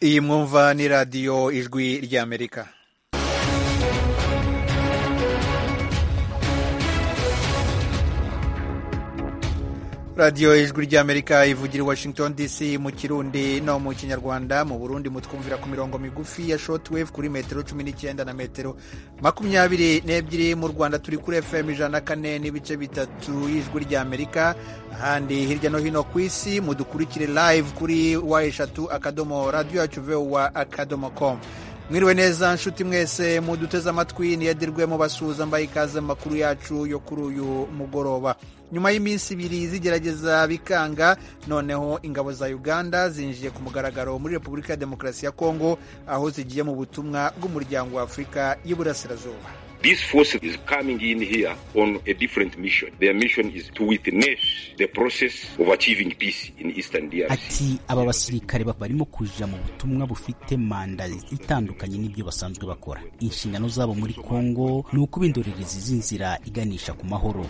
iyi mwumva ni radiyo ijwi ry'amerika radiyo ijwi ry'amerika ivugira i washington dc mu kirundi no mu kinyarwanda mu burundi mutwumvira ku mirongo migufi ya shotwave kuri metero cumi n'icyenda na metero makumyabiri n'ebyiri mu rwanda turi kuri fm ijana na kane n'ibice bitatu y'ijwi ry'amerika ahandi hirya no hino ku isi mudukurikire live kuri wa eshatu akadomo radiyo yacu vewa akadomo komu mwiriwe neza nshuti mwese muduteze amatwi niyadirwe mubasuhuza mbaye ikaze mu makuru yacu yo kuri uyu mugoroba nyuma y'iminsi ibiri zigerageza bikanga noneho ingabo za uganda zinjiye ku mugaragaro muri repubulika ya demokarasi ya kongo aho zigiye mu butumwa bw'umuryango wa afurika y'iburasirazuba These forces is coming in here on a different mission. Their mission is to witness the process of achieving peace in Eastern DRC. Ati aba basirikare barimo kuja mu butumwa bufite manda itandukanye n'ibyo basanzwe bakora. Inshingano zabo muri Kongo ni ukubindorereza z'inzira iganisha ku mahoro.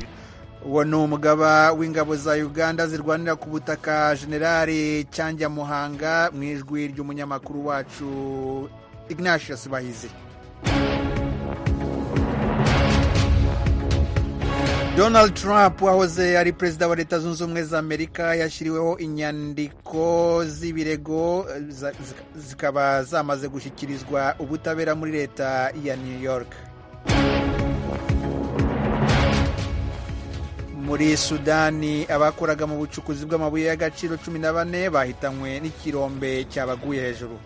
uwo ni umugaba w'ingabo za uganda zirwanira ku butaka generali cyangwa muhanga mu ijwi ry'umunyamakuru wacu ignatius bahizi donald trump wahoze ari perezida wa leta zunze ubumwe za amerika yashyiriweho inyandiko z'ibirego za- zika- zikaba zamaze gushyikirizwa ubutabera muri leta ya new york muri sudani abakoraga mu bucukuzi bw'amabuye y'agaciro cumi na bane bahitanywe n'ikirombe cyabaguye hejuru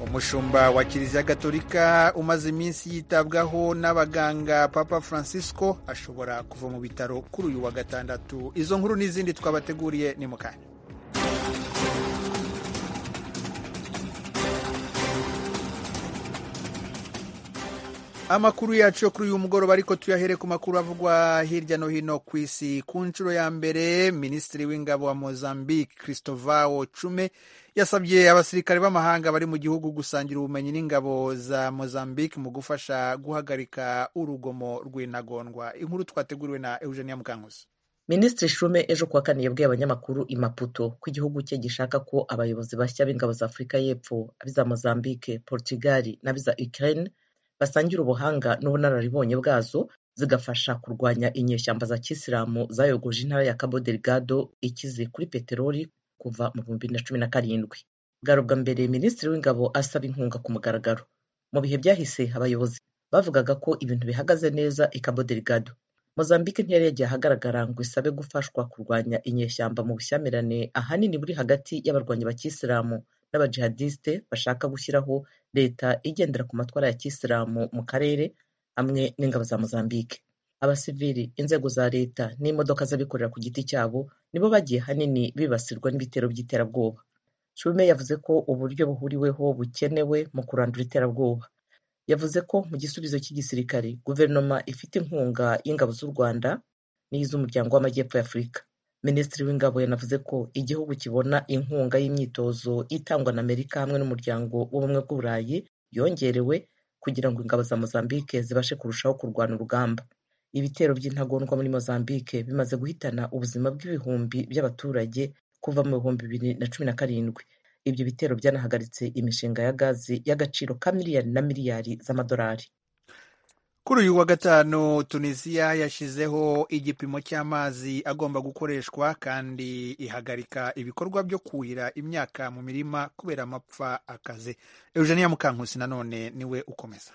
umushumba wa kiliziya gatolika umaze iminsi yitabwaho n'abaganga papa francisco ashobora kuva mu bitaro kuri uyu wa gatandatu izo nkuru n'izindi twabateguriye ni mu kanya amakuru yacu yo kuri uyu mugoroba ariko tuyahere ku makuru avugwa hirya no hino ku isi ku nshuro ya mbere minisitiri w'ingabo wa mozambique christovao cume yasabye abasirikare b'amahanga bari mu gihugu gusangira ubumenyi n'ingabo za mozambique mu gufasha guhagarika urugomo rw'intagondwa inkuru twateguriwe na eugenia mukankusi minisitiri shume ejo kuwa kane yabwiye abanyamakuru i maputo ko igihugu cye gishaka ko abayobozi bashya b'ingabo za afurika y'epfo abiza mozambique portugal n'abiza ukraine basangira ubuhanga n'ubunararibonye bwazo zigafasha kurwanya inyeshyamba za kisilamu zayogoje intara ya cabo delgado ikize kuri peteroli kuva mu bihumbi bibiri na cumi na karindwi bwari ubwa mbere minisitiri w'ingabo asaba inkunga ku mugaragaro mu bihe byahise abayobozi bavugaga ko ibintu bihagaze neza i cabo delgado mozambique ntiyari yagiye ahagaragara ngo isabe gufashwa kurwanya inyeshyamba mu bushyamirane ahanini buri hagati y'abarwanyi ba kisilamu n'abajihadiste bashaka gushyiraho leta igendera ku matwara ya kisilamu mu karere hamwe n'ingabo za mozambique abasivili inzego za leta n'imodoka z'abikorera ku giti cyabo nibo bagiye ahanini bibasirwa n'ibitero by'iterabwoba shume yavuze ko uburyo buhuriweho bukenewe mu kurandura iterabwoba yavuze ko mu gisubizo cy'igisirikare guverinoma ifite inkunga y'ingabo z'u rwanda n'iz'umuryango w'amajyepfo ya afurika minisitiri w'ingabo yanavuze ko igihugu kibona inkunga y'imyitozo itangwa na amerika hamwe n'umuryango w'ubumwe bw'uburayi yongerewe kugira ngo ingabo za mozambique zibashe kurushaho kurwana urugamba ibitero by'intagondwa muri mozambique bimaze guhitana ubuzima bw'ibihumbi by'abaturage kuva mu bihumbi bibiri na cumi na karindwi ibyo bitero byanahagaritse imishinga ya gazi y'agaciro ka miliyari na miliyari z'amadolari kuri uyu wa gatanu tunisiya yashyizeho igipimo cy'amazi agomba gukoreshwa kandi ihagarika ibikorwa byo kuhira imyaka mu mirima kubera amapfa akaze eugenia mukankusi nanone niwe ukomeza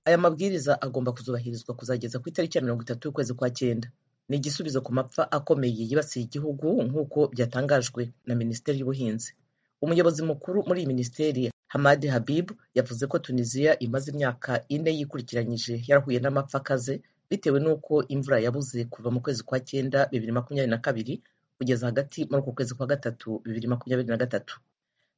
aya mabwiriza agomba kuzubahirizwa kuzageza ku itariki ya mirongo itatu y'ukwezi kwa cyenda ni igisubizo ku mapfa akomeye yibasiye igihugu nk'uko byatangajwe na minisiteri y'ubuhinzi umuyobozi mukuru muri iyi minisiteri hamadi habib yavuze ko tunisiya imaze imyaka ine yikurikiranyije yarahuye n'amapfa akaze bitewe n'uko imvura yabuze kuva mu kwezi kwa cyenda bibiri makumyabiri na kabiri kugeza hagati muri uku kwezi kwa gatatu bibiri makumyabiri na gatatu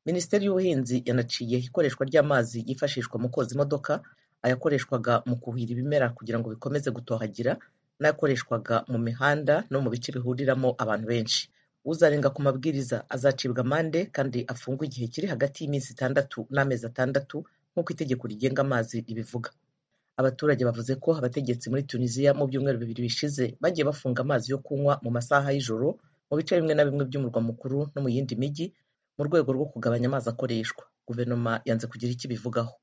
minisiteri y'ubuhinzi yanaciye ikoreshwa ry'amazi yifashishwa mu koza imodoka ayakoreshwaga mu kuhira ibimera kugira ngo bikomeze gutohagira n'ayakoreshwaga mu mihanda no mu bice bihuriramo abantu benshi uzarenga ku mabwiriza azacibwa amande kandi afungwe igihe kiri hagati y'iminsi itandatu n'amezi atandatu nk'uko itegeko rigenga amazi ribivuga abaturage bavuze ko abategetsi muri tunisiya mu byumweru bibiri bishize bagiye bafunga amazi yo kunywa mu masaha y'ijoro mu bice bimwe na bimwe by'umurwa mukuru no mu yindi mijyi mu rwego rwo kugabanya amazi akoreshwa guverinoma yanze kugira icyo ibivugaho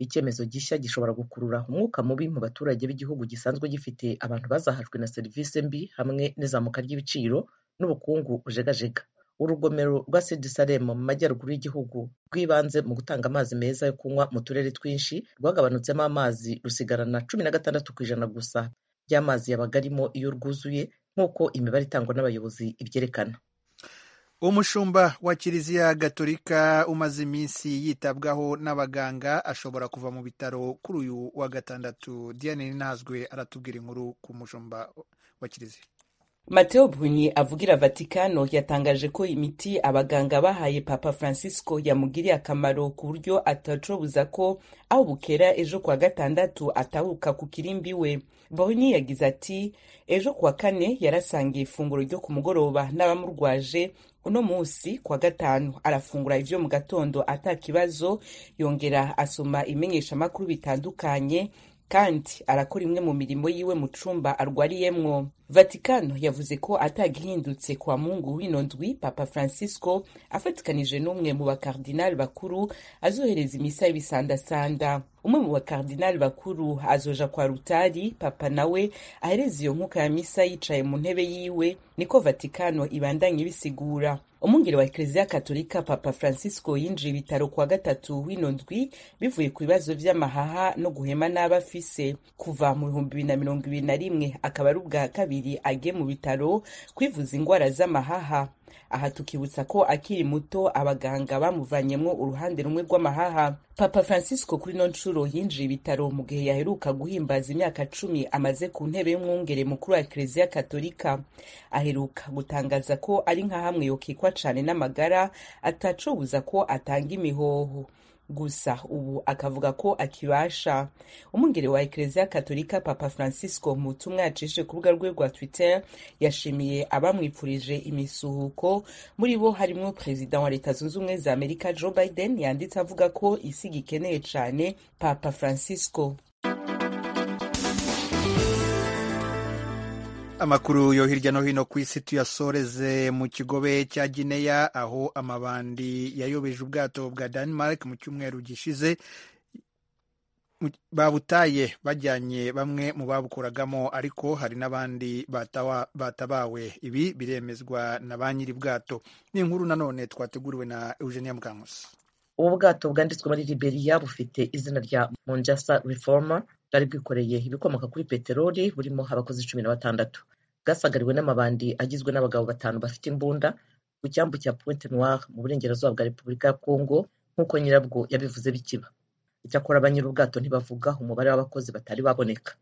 icyemezo gishya gishobora gukurura umwuka mubi mu baturage b'igihugu gisanzwe gifite abantu bazahajwe na serivisi mbi hamwe n'izamuka ry'ibiciro n'ubukungu bujegajega urugomero rwa sedisalemu mu majyaruguru y'igihugu rw'ibanze mu gutanga amazi meza yo kunywa mu turere twinshi rwagabanutsemo amazi rusigarana cumi na gatandatu ku ijana gusa by'amazi yabaga arimo iyo rwuzuye nk'uko imibare itangwa n'abayobozi ibyerekana umushumba wa kiliziya gatolika umaze iminsi yitabwaho n'abaganga ashobora kuva mu bitaro kuri uyu wa gatandatu diane ntazwe aratubwira inkuru ku mushumba wa kiliziya mateo bruni avugira vatikano yatangaje ko imiti abaganga bahaye papa francisco yamugiriye akamaro ku buryo atacobuza ko aho bukera ejo kuwa gatandatu atahuka ku kirimbi we bruni yagize ati ejo kuwa kane yarasangiye ifunguro ryo ku mugoroba n'abamurwaje uno munsi kwa gatanu arafungura ivyo mu gatondo ata kibazo yongera asoma imenyeshamakuru bitandukanye kandi arakora imwe mu mirimo yiwe mu cumba arwariyemwo vatikano yavuze ko atagihindutse kwa mungu w'ino ndwi papa francisco afatikanije n'umwe mu bakardinali bakuru azohereza imisa y'ibisandasanda umwe mu bakardinali bakuru azoja kwa rutari papa nawe ahereza iyo nkuka ya misa yicaye mu ntebe yiwe niko vatikano ibandanye bisigura umwungeri wa ekereziya katolika papa francisco yinjiye ibitaro kuwa gatatu w'ino ndwi bivuye ku bibazo by'amahaha no guhema n'aba afise kuva mu bihumbi bibiri na mirongo ibiri na rimwe akaba ari ubwa kabiri agiye mu bitaro kwivuza indwara z'amahaha aha tukibutsa ko akiri muto abaganga bamuvanyemo uruhande rumwe rw'amahaha papa francisco kuri no nshuro yinjiye ibitaro mu gihe yaheruka guhimbaza imyaka cumi amaze ku ntebe y'umwungere mukuru wa ekereziya katolika aheruka gutangaza ko ari nka hamwe yokikwa cane n'amagara atacubuza ko atanga imihoho gusa ubu akavuga ko akibasha umwungere wa ekereziya katolika papa francisco mu butumwa yacishe ku rubuga rwe rwa twitter yashimiye abamwipfurije imisuhuko muri bo harimo perezida wa leta zunze ubumwe za amerika joe biden yanditse avuga ko isi gikeneye cyane papa francisco amakuru yo hirya no hino ku isi tuyasoreze mu kigobe cya gineya aho amabandi yayobeje ubwato bwa denmark mu cyumweru gishize babutaye bajyanye bamwe mu babukoragamo ariko hari n'abandi batabawe ibi biremezwa na ba nyiri bwato ni inkuru nanone twateguriwe na eugenia mukankusi ubu bwato bwanditswe muri liberia bufite izina rya monjasa reformer bwari bwikoreye ibikomoka kuri peteroli burimo abakozi cumi na batandatu bwasagariwe n'amabandi agizwe n'abagabo batanu bafite imbunda ku cyambu cya pointe noire mu burengerazuba bwa repubulika ya kongo nk'uko nyirabwo yabivuze bikiba icyakora abanyiri ubwato ntibavuga umubare w'abakozi batari baboneka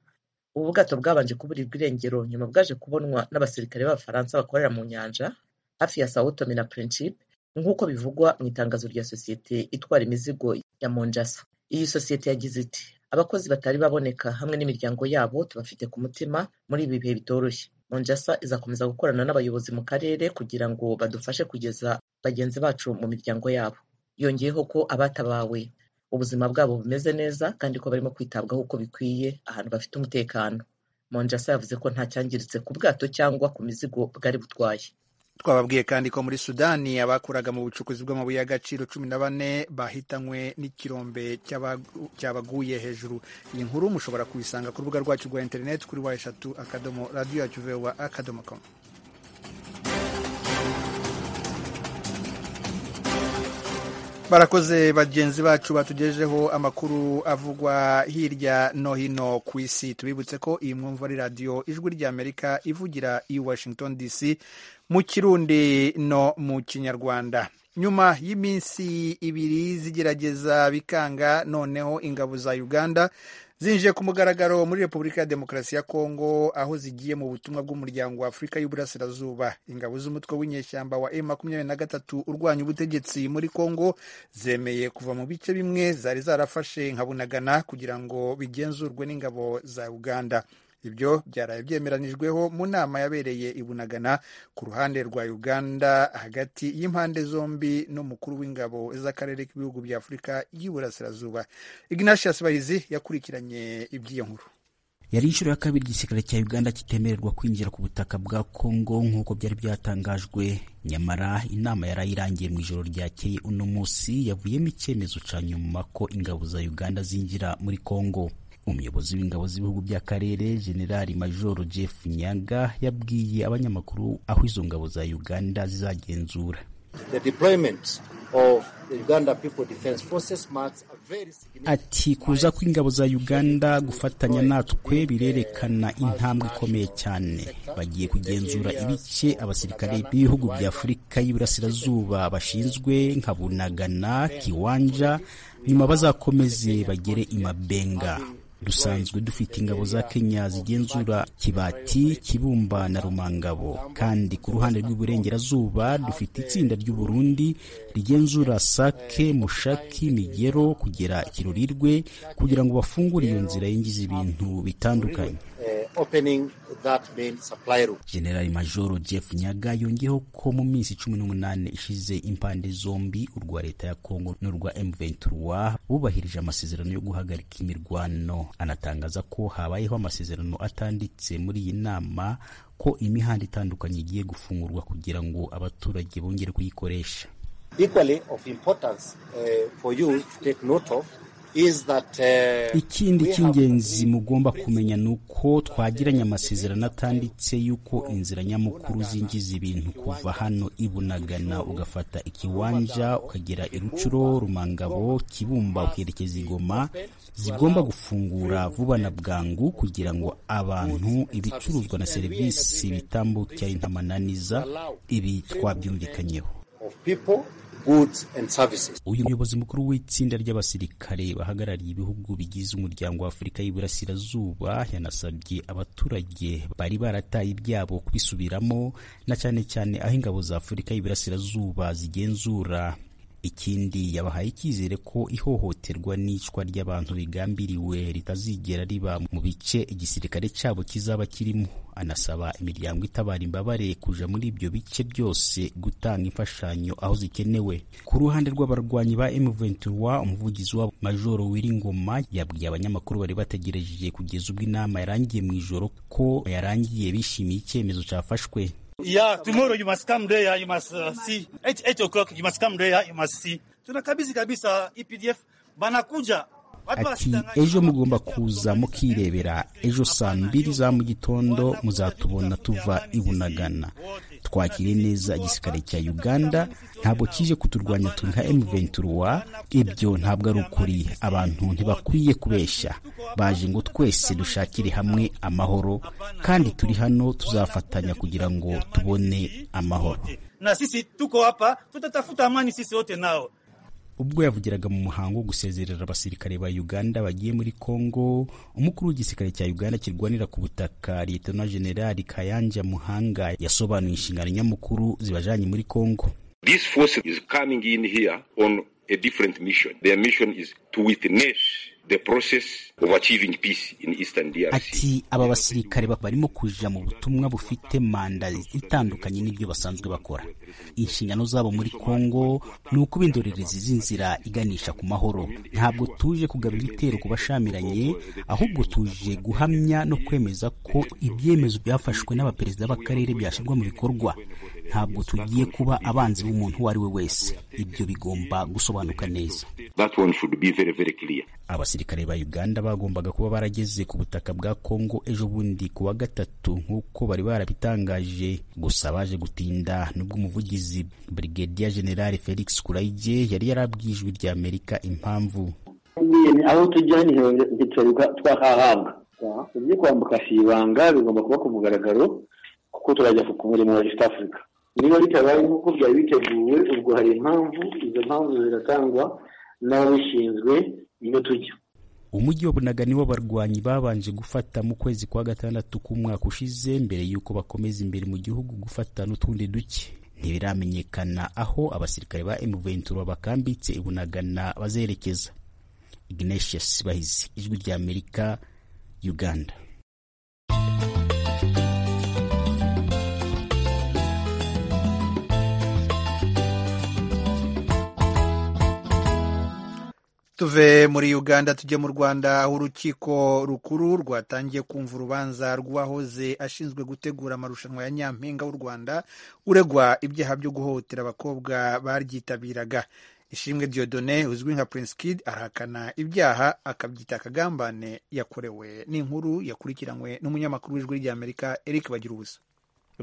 ubu bwato bwabanje kuburirwa irengero nyuma bwaje kubonwa n'abasirikare b'abafaransa bakorera mu nyanja hafi ya sao tome na principe nk'uko bivugwa mu itangazo rya sosiyete itwara imizigo ya monjasa iyi sosiyete yagize iti abakozi batari baboneka hamwe n'imiryango yabo tubafite ku mutima muri ibi bihe bitoroshye monjasa izakomeza gukorana n'abayobozi mu karere kugira ngo badufashe kugeza bagenzi bacu mu miryango yabo yongeyeho ko abatabawe ubuzima bwabo bumeze neza kandi ko barimo kwitabwaho uko bikwiye ahantu bafite umutekano monjasa yavuze ko nta cyangiritse ku bwato cyangwa ku mizigo bwari butwaye twababwiye kandi ko muri sudani abakoraga mu bucukuzi bw'amabuye y'agaciro cumi na bane bahitanywe n'ikirombe cyabaguye hejuru iyi nkuru mushobora kuyisanga ku rubuga rwacu rwa interineti kuri wa eshatu akadomo radiyo yacu vewa akadomo komu barakoze bagenzi bacu batugejeho amakuru avugwa hirya no hino ku isi tubibutse ko iyi mwumva ari radiyo ijwi ry'amerika ivugira i washington dc mu kirundi no mu kinyarwanda nyuma y'iminsi ibiri zigerageza bikanga noneho ingabo za uganda zinjiye ku mugaragaro muri repubulika ya demokarasi ya kongo aho zigiye mu butumwa bw'umuryango wa afurika y'uburasirazuba ingabo z'umutwe w'inyeshyamba wa m makumyabiri na gatatu urwanya ubutegetsi muri kongo zemeye kuva mu bice bimwe zari zarafashe nka bunagana kugira ngo bigenzurwe n'ingabo za uganda ibyo byaraye byemeranijweho mu nama yabereye i bunagana ku ruhande rwa uganda hagati y'impande zombi n'umukuru w'ingabo z'akarere k'ibihugu bya afurika y'iburasirazuba ignatius bahizi yakurikiranye iby'iyo nkuru yari inshuro ya kabiri igisirikare cya uganda kitemererwa kwinjira ku butaka bwa kongo nk'uko byari byatangajwe nyamara inama yari irangiye mu ijoro ryakeye uno munsi yavuyemo icyemezo cya nyuma ko ingabo za uganda zinjira muri kongo umuyobozi w'ingabo z'ibihugu by'akarere generali majoro jeff nyaga yabwiye abanyamakuru aho izo ngabo za uganda zizagenzura ati kuza kw'ingabo za uganda gufatanya natwe birerekana intambwe ikomeye cyane bagiye kugenzura ibice abasirikare b'ibihugu bya afurika y'iburasirazuba bashinzwe nka bunagana kiwanja nyuma bazakomeze bagere imabenga dusanzwe dufite ingabo za kenya zigenzura kibati kibumba na rumangabo kandi ku ruhande rw'iburengerazuba dufite itsinda ry'uburundi rigenzura sake mushaki migero kugera kirurirwe kugira ngo bafungure iyo nzira yinjiza ibintu bitandukanye generali majoro jeff nyaga yongeyeho ko mu minsi cumi n'umunani ishize impande zombi urwa leta ya kongo n'urwa m23 bubahirije amasezerano yo guhagarika imirwano anatangaza ko habayeho amasezerano atanditse muri iyi nama ko imihanda itandukanye igiye gufungurwa kugira ngo abaturage bongere kuyikoresha ikindi cy'ingenzi mugomba kumenya ni uko twagiranye amasezerano atanditse y'uko inzira nyamukuru zinjiza ibintu kuva hano ibunagana ugafata ikiwanja ukagera irucuro rumangabo kibumba ukerekeza ingoma zigomba gufungura vuba na bwangu kugira ngo abantu ibicuruzwa na serivisi bitambukira intamananiza ibi twabyumvikanyeho uyu muyobozi mukuru w'itsinda ry'abasirikare bahagarariye ibihugu bigize umuryango wa afurika y'iburasirazuba yanasabye abaturage bari barataye ibyabo kubisubiramo na cyane cyane aho ingabo za afurika y'iburasirazuba zigenzura ikindi yabahaye icyizere ko ihohoterwa n'icwa ry'abantu rigambiriwe ritazigera riba mu bice igisirikare cyabo kizaba kirimo anasaba imiryango itabara imbabare kuja muri ibyo bice byose gutanga imfashanyo aho zikenewe ku ruhande rw'abarwanyi ba M23 umuvugizi wabo Majoro Wiringoma yabwiye abanyamakuru bari bategereje kugeza ubwo inama yarangiye mu ijoro ko yarangiye bishimiye icyemezo cyafashwe Yeah, tomorrow you must come there, you must uh, see. 8, 8 o'clock you must come there, you must see. Tunakabisi kabisa EPDF banakuja ati ejo mugomba kuza mukirebera ejo saa mbiri za mu gitondo muzatubona tuva ibunagana twakire neza igisirikare cya uganda ntabwo kije kuturwanya turi nka m23 ibyo ntabwo ari ukuri abantu ntibakwiye kubeshya baje ngo twese dushakire hamwe amahoro kandi turi hano tuzafatanya kugira ngo tubone amahoro na sisi tuko hapa tutatafuta amani sisi wote nao ubwo yavugiraga mu muhango wo gusezerera abasirikare ba uganda bagiye muri congo umukuru w'igisirikare cya uganda kirwanira ku butaka liyetona generali kayanja muhanga yasobanuye inshingano nyamukuru zibajanye muri congo This force is coming in here on a different mission. Their mission is to witness the process of achieving peace in Eastern DRC. Ati aba basirikare barimo kuja mu butumwa bufite manda itandukanye n'ibyo basanzwe bakora. Inshingano zabo muri Kongo ni ukuba indorerezi z'inzira iganisha ku mahoro. Ntabwo tuje kugaba ibitero ku bashamiranye, ahubwo tuje guhamya no kwemeza ko ibyemezo byafashwe n'abaperezida b'akarere byashyirwa mu bikorwa. Ntabwo tugiye kuba abanzi b'umuntu uwo ari we wese. Ibyo bigomba gusobanuka neza. That one should be very very clear. abasirikare ba uganda bagombaga kuba barageze ku butaka bwa kongo ejo bundi ku wa gatatu nk'uko bari barabitangaje gusa baje gutinda nubwo umuvugizi brigadier general felix kurayige yari yarabwiye ijwi rya amerika impamvu aho tujya ntitwereka twahahabwa ibyo kwambuka si ibanga bigomba kuba ku mugaragaro kuko turajya ku murimo wa east africa niba bitabaye nk'uko byari biteguwe ubwo hari impamvu izo mpamvu ziratangwa n'ababishinzwe niyo tujya umujyi wa bunaga niwo barwanyi babanje gufata mu kwezi kwa gatandatu k'umwaka ushize mbere y'uko bakomeza imbere mu gihugu gufata n'utundi duke ntibiramenyekana aho abasirikare ba M23 bakambitse ibunagana bazerekeza Ignatius Bahizi ijwi rya Amerika Uganda tuve muri uganda tujye mu rwanda aho urukiko rukuru rwatangiye kumva urubanza rw'uwahoze ashinzwe gutegura amarushanwa ya nyampinga w'u rwanda uregwa ibyaha byo guhohotera abakobwa baryitabiraga ishimwe diodone uzwi nka prince kid arahakana ibyaha akabyita akagambane yakorewe n'inkuru yakurikiranywe n'umunyamakuru w'ijwi ry'amerika eric bagira ubusa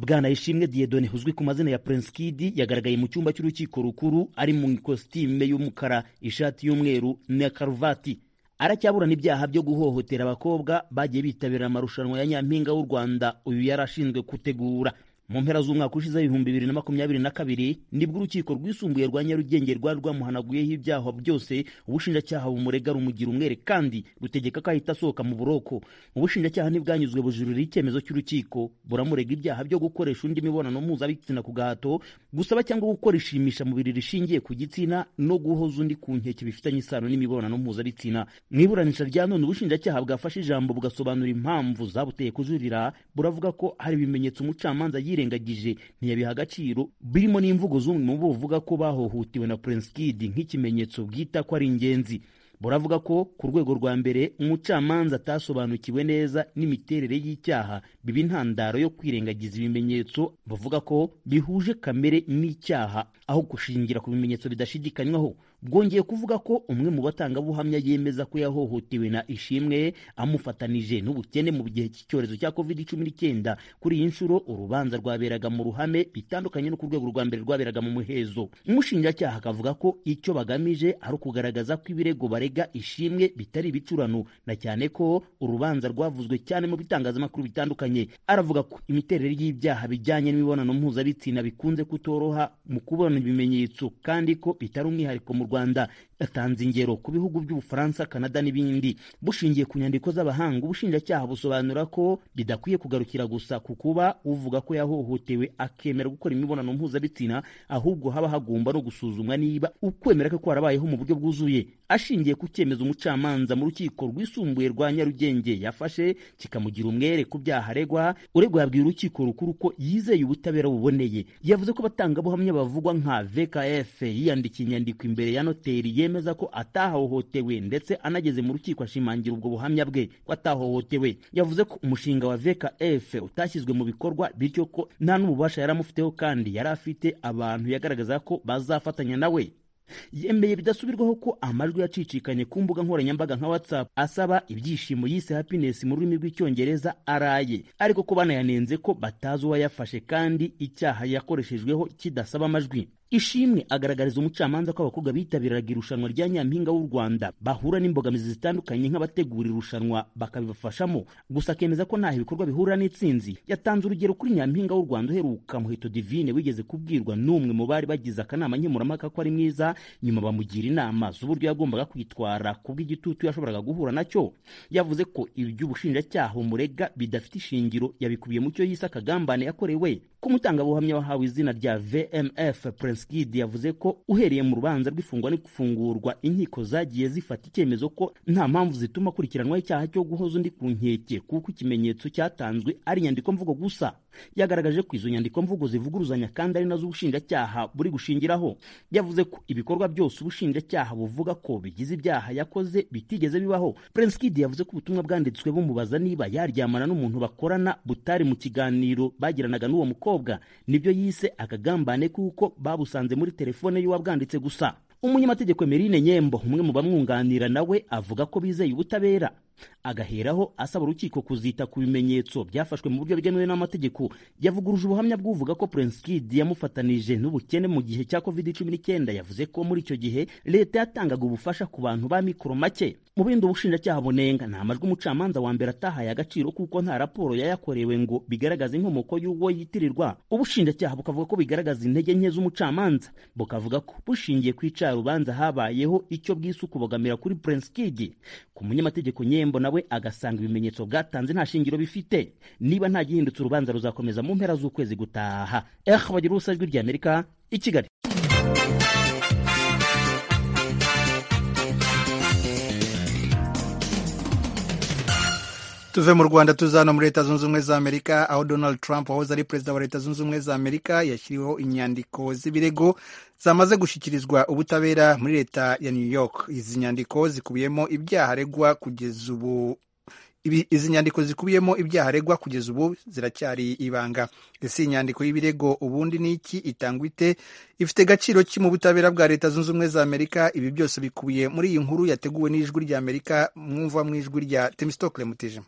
bwana ishimwe diedone uzwi ku mazina ya prince kid yagaragaye mu cyumba cy'urukiko rukuru ari mu ikositime y'umukara ishati y'umweru na karuvati aracyaburana ibyaha byo guhohotera abakobwa bagiye bitabira amarushanwa ya nyampinga w'u rwanda uyu yari ashinzwe gutegura mu mpera z'umwaka ushize w'ibihumbi bibiri na makumyabiri na kabiri nibwo urukiko rwisumbuye rwa nyarugenge rwari rwamuhanaguyeho ibyaha byose ubushinjacyaha bumurega rumugira umwere kandi rutegeka ko ahita asohoka mu buroko ubushinjacyaha ntibwanyuzwe bujurira icyemezo cy'urukiko buramurega ibyaha byo gukoresha undi imibonano mpuzabitsina ku gahato gusaba cyangwa gukora ishimisha mubiri rishingiye ku gitsina no guhoza undi ku nkeke bifitanye isano n'imibonano mpuzabitsina mu iburanisha rya none ubushinjacyaha bwafashe ijambo bugasobanura impamvu zabuteye kujurira buravuga ko hari ibimenyetso umucamanza yire yirengagije ntiyabiha agaciro birimo n'imvugo z'umwe mu bo buvuga ko bahohotewe na Prince Kid nk'ikimenyetso bwita ko ari ingenzi buravuga ko ku rwego rwa mbere umucamanza atasobanukiwe neza n'imiterere y'icyaha biba intandaro yo kwirengagiza ibimenyetso bavuga ko bihuje kamere n'icyaha aho gushingira ku bimenyetso bidashidikanywaho bwongeye kuvuga ko umwe mu batangabuhamya yemeza ko yahohotewe na ishimwe amufatanije n'ubukene mu gihe cy'icyorezo cya covid cumi n'icyenda kuri iyi nshuro urubanza rwaberaga mu ruhame bitandukanye no ku rwego rwa mbere rwaberaga mu muhezo umushinjacyaha akavuga ko icyo bagamije ari ukugaragaza ko ibirego barega ishimwe bitari ibicurano na cyane ko urubanza rwavuzwe cyane mu bitangazamakuru bitandukanye aravuga ko imiterere y'ibyaha bijyanye n'imibonano mpuzabitsina bikunze kutoroha mu kubona ibimenyetso kandi ko bitari umwihariko mu rwanda yatanze ingero ku bihugu by'ubufaransa kanada n'ibindi bushingiye ku nyandiko z'abahanga ubushinjacyaha busobanura ko bidakwiye kugarukira gusa ku kuba uvuga ko yahohotewe akemera gukora imibonano mpuzabitsina ahubwo haba hagomba no gusuzumwa niba ukwemera kwe kwarabayeho mu buryo bwuzuye ashingiye ku cyemezo umucamanza mu rukiko rwisumbuye rwa nyarugenge yafashe kikamugira umwere ku byaha aregwa uregwa yabwiye urukiko rukuru ko yizeye ubutabera buboneye yavuze ko abatangabuhamya bavugwa nka vkf yiyandikiye inyandiko imbere ya noteri yemeza ko atahohotewe ndetse anageze mu rukiko ashimangira ubwo buhamya bwe ko atahohotewe yavuze ko umushinga wa vkf utashyizwe mu bikorwa bityo ko nta n'ububasha yari amufiteho kandi yari afite abantu yagaragaza ko bazafatanya nawe yemeye bidasubirwaho ko amajwi yacicikanye ku mbuga nkoranyambaga nka whatsapp asaba ibyishimo yise happiness mu rurimi rw'icyongereza araye ariko ko banayanenze ko batazi uwayafashe kandi icyaha yakoreshejweho kidasaba amajwi ishimwe agaragariza umucamanza ko abakobwa bitabiraga irushanwa rya nyampinga w'u rwanda bahura n'imbogamizi zitandukanye nk'abategura irushanwa bakabibafashamo gusa akemeza ko ntaho ibikorwa bihurira n'intsinzi yatanze urugero kuri nyampinga w'u rwanda uheruka muheto divine wigeze kubwirwa n'umwe mu bari bagize akanama nkemurampaka ko ari mwiza nyuma bamugira inama z'uburyo yagombaga kwitwara kubw'igitutu yashoboraga guhura nacyo yavuze ko iby'ubushinjacyaha umurega bidafite ishingiro yabikubiye mu cyo yise akagambane yakorewe k'umutangabuhamya wahawe izina rya vmf Prince Skid yavuze ko uhereye mu rubanza rw'ifungwa n'ifungurwa inkiko zagiye zifata icyemezo ko nta mpamvu zituma akurikiranwaho icyaha cyo guhoza undi ku nkeke kuko ikimenyetso cyatanzwe ari inyandiko mvugo gusa yagaragaje ko izo nyandiko mvugo zivuguruzanya kandi ari nazo ubushinjacyaha buri gushingiraho yavuze ko ibikorwa byose ubushinjacyaha buvuga ko bigize ibyaha yakoze bitigeze bibaho Prince Kid yavuze ko ubutumwa bwanditswe bumubaza niba yaryamana n'umuntu bakorana butari mu kiganiro bagiranaga n'uwo mukobwa nibyo yise akagambane kuko babu babusanze muri telefone y'uwabwanditse gusa umunyamategeko Emeline Nyembo umwe mu bamwunganira nawe avuga ko bizeye ubutabera agaheraho asaba urukiko kuzita ku bimenyetso byafashwe mu buryo bwemewe n'amategeko yavuguruje ubuhamya bw'uvuga ko Prince Kid yamufatanije n'ubukene mu gihe cya covid cumi n'icyenda yavuze ko muri icyo gihe leta yatangaga ubufasha ku bantu ba mikoro make mu bindi ubushinjacyaha bunenga nta majwi umucamanza wa mbere atahaye agaciro kuko nta raporo yayakorewe ngo bigaragaze inkomoko y'uwo yitirirwa ubushinjacyaha bukavuga ko bigaragaza intege nke z'umucamanza bukavuga ko bushingiye ku icarubanza habayeho icyo bwise ukubogamira kuri Prince Kid ku munyamategeko nyembo irembo nawe agasanga ibimenyetso bwatanze nta shingiro bifite niba nta gihindutse urubanza ruzakomeza mu mpera z'ukwezi gutaha eh bagira ubusa ijwi ry'amerika i kigali tuve mu rwanda tuza hano muri leta zunze ubumwe za amerika aho donald trump wahoze ari perezida wa leta zunze ubumwe za amerika yashyiriweho inyandiko z'ibirego zamaze gushyikirizwa ubutabera muri leta ya new york izi nyandiko zikubiyemo ibyaha aregwa kugeza ubu Ibi- izi nyandiko zikubiyemo ibyaha aregwa kugeza ubu ziracyari ibanga ese iyi nyandiko y'ibirego ubundi ni iki itangwa ite ifite agaciro ki mu butabera bwa leta zunze ubumwe za amerika ibi byose bikubiye muri iyi nkuru yateguwe n'ijwi rya amerika mwumva mu ijwi rya temistokle mutijima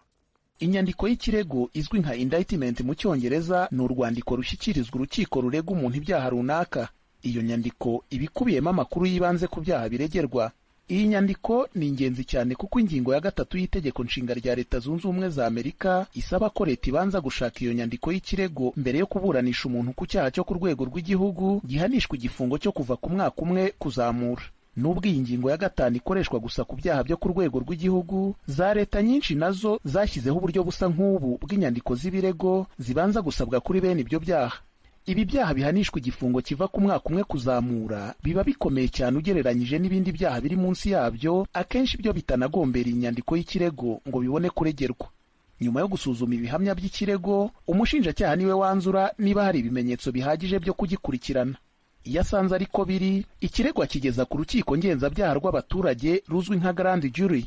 inyandiko y'ikirego izwi nka indictment mu cyongereza ni urwandiko rushyikirizwa urukiko rurega umuntu ibyaha runaka iyo nyandiko iba ikubiyemo amakuru y'ibanze ku byaha biregerwa iyi nyandiko ni ingenzi cyane kuko ingingo ya gatatu y'itegeko nshinga rya leta zunze ubumwe za amerika isaba ko leta ibanza gushaka iyo nyandiko y'ikirego mbere yo kuburanisha umuntu ku cyaha cyo ku rwego rw'igihugu gihanishwa igifungo cyo kuva ku mwaka umwe kuzamura nubwo iyi ngingo ya gatanu ikoreshwa gusa ku byaha byo ku rwego rw'igihugu za leta nyinshi nazo zashyizeho uburyo busa nk'ubu bw'inyandiko z'ibirego zibanza gusabwa kuri bene ibyo byaha ibi byaha bihanishwa igifungo kiva ku mwaka umwe kuzamura biba bikomeye cyane ugereranyije n'ibindi byaha biri munsi yabyo akenshi byo bitanagombera iyi nyandiko y'ikirego ngo bibone kuregerwa nyuma yo gusuzuma ibihamya by'ikirego umushinjacyaha niwe wanzura niba hari ibimenyetso bihagije byo kugikurikirana iyo asanze ariko biri ikirego akigeza ku rukiko ngenzabyaha rw'abaturage ruzwi nka garandi juri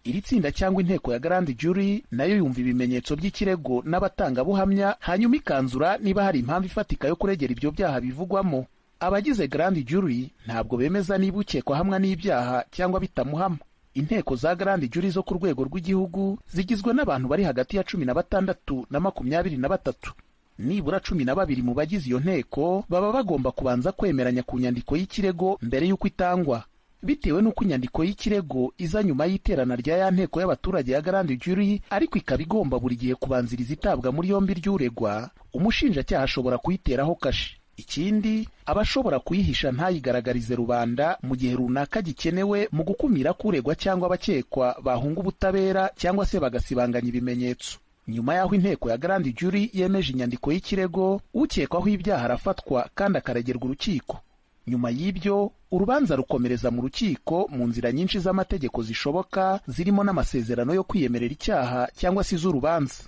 iri tsinda cyangwa inteko ya garandi juri nayo yumva ibimenyetso by'ikirego n'abatangabuhamya hanyuma ikanzura niba hari impamvu ifatika yo kuregera ibyo byaha bivugwamo abagize garandi juri ntabwo bemeza niba ukekwa hamwa n'ibyaha cyangwa bitamuhama inteko za garandi juri zo ku rwego rw'igihugu zigizwe n'abantu bari hagati ya cumi na batandatu na makumyabiri na batatu nibura cumi na babiri mu bagize iyo nteko baba bagomba kubanza kwemeranya ku nyandiko y'ikirego mbere y'uko itangwa bitewe n'uko inyandiko y'ikirego iza nyuma y'iterana rya ya nteko y'abaturage ya garandi juri ariko ikaba igomba buri gihe kubanziriza itabwa muri yombi ry'uregwa umushinjacyaha ashobora kuyiteraho kashi ikindi aba ashobora kuyihisha ntayigaragarize rubanda mu gihe runaka gikenewe mu gukumira ko uregwa cyangwa abakekwa bahunga ubutabera cyangwa se bagasibanganya ibimenyetso nyuma y'aho inteko ya garandi juri yemeje inyandiko y'ikirego ukekwaho ibyaha arafatwa kandi akaregerwa urukiko nyuma y'ibyo urubanza rukomereza mu rukiko mu nzira nyinshi z'amategeko zishoboka zirimo n'amasezerano yo kwiyemerera icyaha cyangwa se iz'urubanza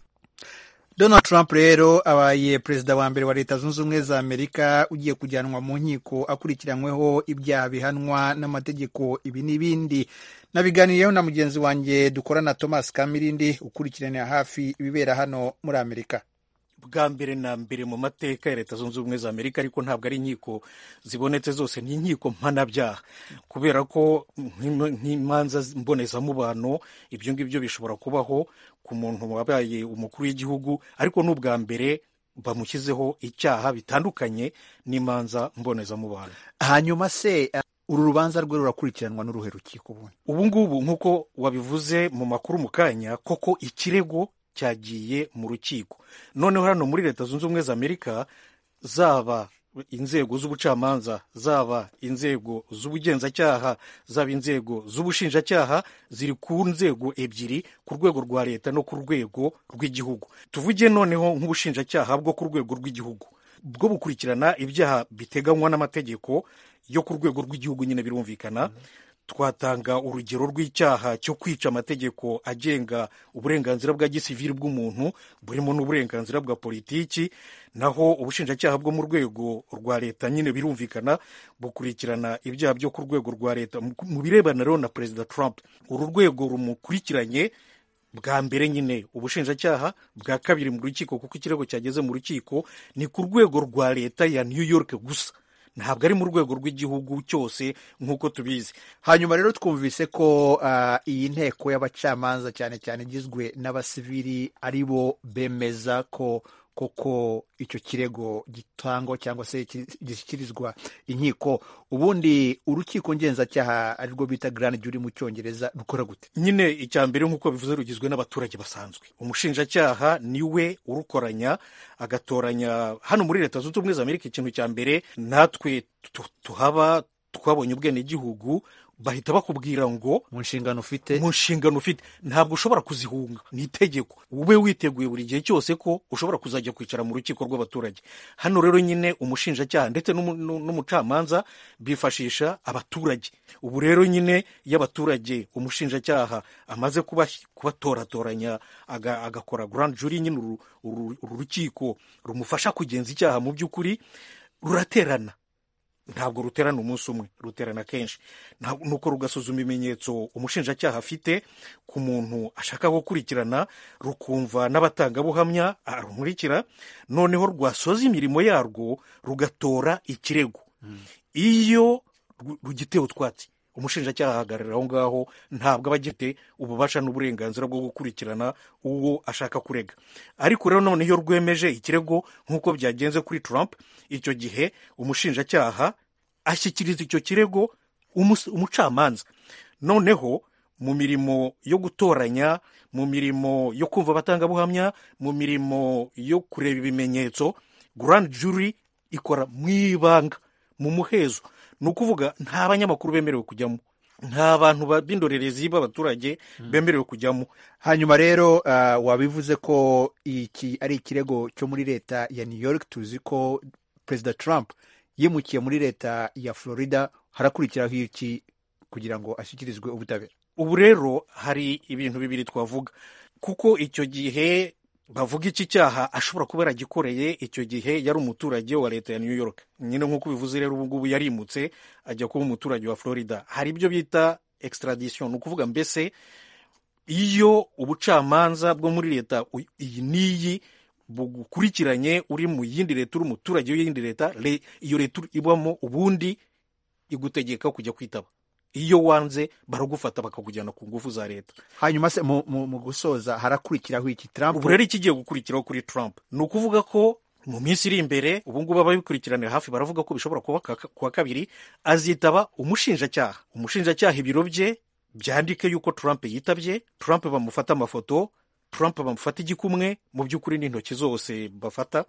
donald trump rero abaye perezida wa mbere wa leta zunze ubumwe za amerika ugiye kujyanwa mu nkiko akurikiranyweho ibyaha bihanwa n'amategeko ibi n'ibindi nabiganiriyeho na mugenzi wanjye dukorana thomas kamirindi ukurikiranira hafi ibibera hano muri amerika bwa mbere na mbere mu mateka ya leta zunze ubumwe za amerika ariko ntabwo ari inkiko zibonetse zose ni inkiko mpanabyaha kubera ko nk'im- nk'imanza mbonezamubano ibyo ngibyo bishobora kubaho ku muntu wabaye umukuru w'igihugu ariko n'ubwa mbere bamushyizeho icyaha bitandukanye n'imanza mbonezamubano hanyuma se uh, uru rubanza rwe rurakurikiranwa n'uruhe rukiko ubundi ubu ngubu nk'uko wabivuze mu makuru mu kanya koko ikirego cyagiye mu rukiko noneho hano muri leta zunze ubumwe za amerika zaba inzego z'ubucamanza zaba inzego z'ubugenzacyaha zaba inzego z'ubushinjacyaha ziri ku nzego ebyiri ku rwego rwa leta no ku rwego rw'igihugu tuvuge noneho nk'ubushinjacyaha bwo ku rwego rw'igihugu bwo bukurikirana ibyaha biteganywa n'amategeko yo ku rwego rw'igihugu nyine birumvikana twatanga urugero rw'icyaha cyo kwica amategeko agenga uburenganzira bwa gisivili bw'umuntu burimo n'uburenganzira bwa politiki naho ubushinjacyaha bwo mu rwego rwa leta nyine birumvikana bukurikirana ibyaha byo ku rwego rwa leta Mu- mu birebana rero na perezida trump uru rwego rumukurikiranye bwa mbere nyine ubushinjacyaha bwa kabiri mu rukiko kuko ikirego cyageze mu rukiko ni ku rwego rwa leta ya new york gusa ntabwo ari mu rwego rw'igihugu cyose nk'uko tubizi hanyuma rero twumvise ko uh, iyi nteko y'abacamanza cyane cyane igizwe n'abasivili ari bo bemeza ko koko icyo kirego gitangwa cyangwa se ki- gishyikirizwa inkiko ubundi urukiko ngenzacyaha ari rwo bita grand jury mu cyongereza rukora gute nyine icya mbere nk'uko bivuze rugizwe n'abaturage basanzwe umushinjacyaha niwe urukoranya agatoranya hano muri leta zunze ubumwe za amerika ikintu cya mbere natwe tu- tuhaba twabonye ubwenegihugu bahita bakubwira ngo mu nshingano ufite mu nshingano ufite ntabwo ushobora kuzihunga ni itegeko ube witeguye buri gihe cyose ko ushobora kuzajya kwicara mu rukiko rw'abaturage hano rero nyine umushinjacyaha ndetse n'umu- n'u- n'umucamanza bifashisha abaturage ubu rero nyine iyo abaturage umushinjacyaha amaze kuba- kubatoratoranya aga- agakora grand jury nyine uru uru- uru rukiko rumufasha kugenza icyaha mu by'ukuri ruraterana ntabwo ruterana umunsi umwe ruterana kenshi Ntabwo- nuko rugasuzuma ibimenyetso umushinjacyaha afite ku muntu ashaka gukurikirana rukumva n'abatangabuhamya arumurikira noneho rwasoza imirimo yarwo rugatora ikirego iyo ru- rugitewe utwatsi umushinjacyaha ahagarara aho ngaho ntabwo aba agifite ububasha n'uburenganzira bwo gukurikirana uwo ashaka kurega ariko rero none iyo rwemeje ikirego nk'uko byagenze kuri Trump icyo gihe umushinjacyaha ashyikiriza icyo kirego umus- umucamanza noneho mu mirimo yo gutoranya mu mirimo yo kumva abatangabuhamya mu mirimo yo kureba ibimenyetso grand jury ikora mu ibanga mu muhezo ni ukuvuga nta banyamakuru bemerewe kujyamo nta bantu ba- b'indorerezi b'abaturage bemerewe kujyamo hanyuma rero ah, wabivuze ko iki ari ikirego cyo muri leta ya new york tuzi ko perezida trump yimukiye muri leta ya florida harakurikiraho iki kugira ngo ashyikirizwe ubutabera ubu rero hari ibintu bibiri twavuga kuko icyo gihe bavuga iki cyaha ashobora kuba yaragikoreye icyo gihe yari umuturage wa leta ya new york nyine nk'uko ubivuze rero ubu ngubu yarimutse ajya kuba umuturage wa florida hari ibyo bita extradition ni ukuvuga mbese iyo ubucamanza bwo muri leta u- iyi n'iyi bugukurikiranye uri mu yindi leta uri umuturage w'iyindi leta le- iyo leta uri- ibamo ubundi igutegeka kujya kwitaba iyo wanze baragufata bakakujyana ku ngufu za leta hanyuma se mu, mu, mu gusoza harakurikiraho iki trump ubu rero ikigiye gukurikiraho kuri trump ni ukuvuga ko mu minsi iri imbere ubu ngubu ababikurikiranira hafi baravuga ko bishobora kuba ka- kuwa kabiri azitaba umushinjacyaha umushinjacyaha ibiro bye byandike yuko trump yitabye trump bamufata amafoto trump bamufata igikumwe mu by'ukuri n'intoki zose bafata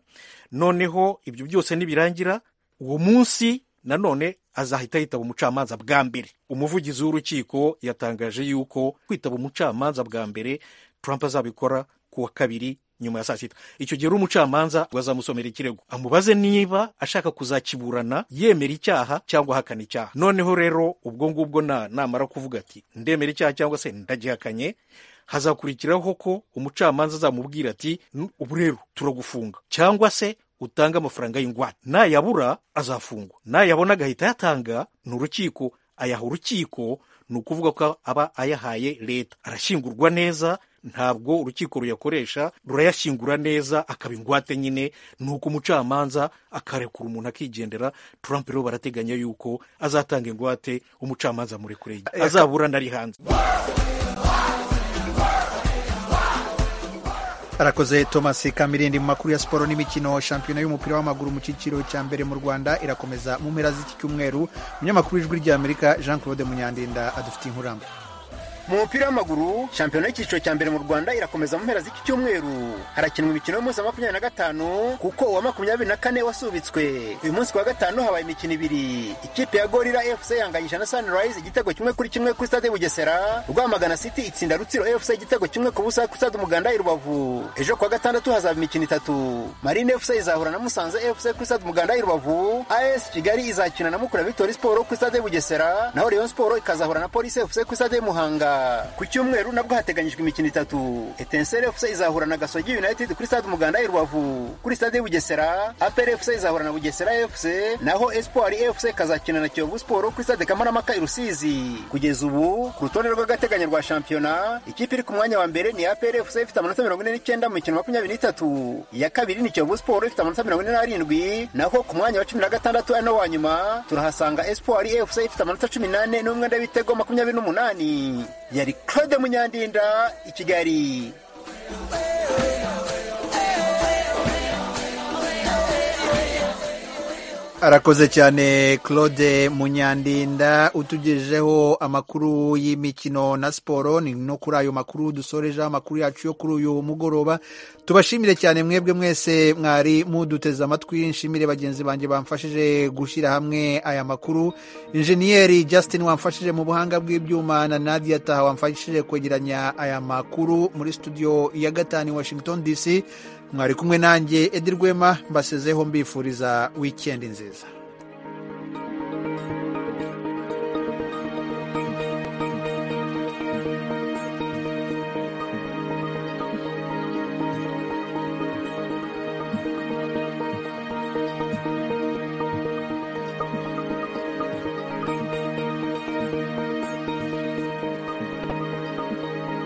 noneho ibyo byose nibirangira uwo munsi nanone azahita yitaba umucamanza bwa mbere umuvugizi w'urukiko yatangaje yuko kwitaba umucamanza bwa mbere trump azabikora ku wa kabiri nyuma ya saa sita icyo gihe uri umucamanza azamusomera ikirego amubaze niba ashaka kuzakiburana yemera icyaha cyangwa ahakana icyaha noneho rero ubwo ngubwo na namara kuvuga ati ndemera icyaha cyangwa se ndagihakanye hazakurikiraho ko umucamanza azamubwira ati "N- ubu rero turagufunga cyangwa se utange amafaranga y'ingwate nayabura azafungwa nayabona agahita ayatanga ni urukiko ayaha urukiko ni ukuvuga ko aba ayahaye leta arashyingurwa neza ntabwo urukiko ruyakoresha rurayashyingura neza akaba ingwate nyine nuko umucamanza akarekura umuntu akigendera trump rero barateganya yuko azatanga ingwate umucamanza murekure azaburana ari hanze arakoze thomas kamirindi mu makuru ya siporo n'imikino shampiyona y'umupira w'amaguru mu cyiciro cya mbere mu rwanda irakomeza mu mpera z'iki cyumweru umunyamakuru w'ijwi ry'amerika jean claude munyandinda adufitiye inkuramba mu mupira w'amaguru shampiyona y'icyiciro cya mbere mu rwanda irakomeza mu mpera z'iki cyumweru harakinwa imikino y'umunsi wa makumyabiri na gatanu kuko uwa makumyabiri na kane wasubitswe uyu munsi wa gatanu habaye imikino ibiri ikipe ya gorira fc yanganyisha na sunrise igitego kimwe kuri kimwe kuri stade bugesera rwamagana city itsinda rutsiro fc igitego kimwe ku busa kuri stade umuganda i rubavu ejo kuwa gatandatu hazaba imikino itatu marine fc izahura na musanze fc kuri stade umuganda i rubavu as kigali izakina na mukura victory sport kuri stade bugesera naho rayon sport ikazahura na polisi fc kuri stade muhanga ku cyumweru nabwo hateganyijwe imikino itatu etenseri fc izahura na gasogi united kuri stade umuganda i rubavu kuri stade bugesera apr fc izahura na bugesera fc naho espoir fc ikazakina na kiyovu sport kuri stade kamarampaka i rusizi kugeza ubu ku rutonde rw'agateganyo rwa shampiyona ikipe iri ku mwanya wa mbere ni apr fc ifite amanota mirongo ine n'icyenda mu mikino makumyabiri n'itatu iya kabiri ni kiyovu sport ifite amanota mirongo ine n'arindwi naho ku mwanya wa cumi na gatandatu ari n'uwa nyuma turahasanga espoir fc ifite amanota cumi n'ane n'umwenda w'ibitego makumyabiri n'umunani yari claude munyandinda i kigali arakoze cyane claude munyandinda utugejejeho amakuru y'imikino na siporo ni no kuri ayo makuru dusorejeho amakuru yacu yo kuri uyu mugoroba tubashimire cyane mwebwe mwese mwari muduteze amatwi nshimire bagenzi banjye bamfashije gushyira hamwe aya makuru injeniyeri justin wamfashije mu buhanga bw'ibyuma na nadia taha wamfashije kwegeranya aya makuru muri studio ya gatanu i washington dc mwari kumwe nanjye edirwema mbasezeho mbifuriza wikendi nziza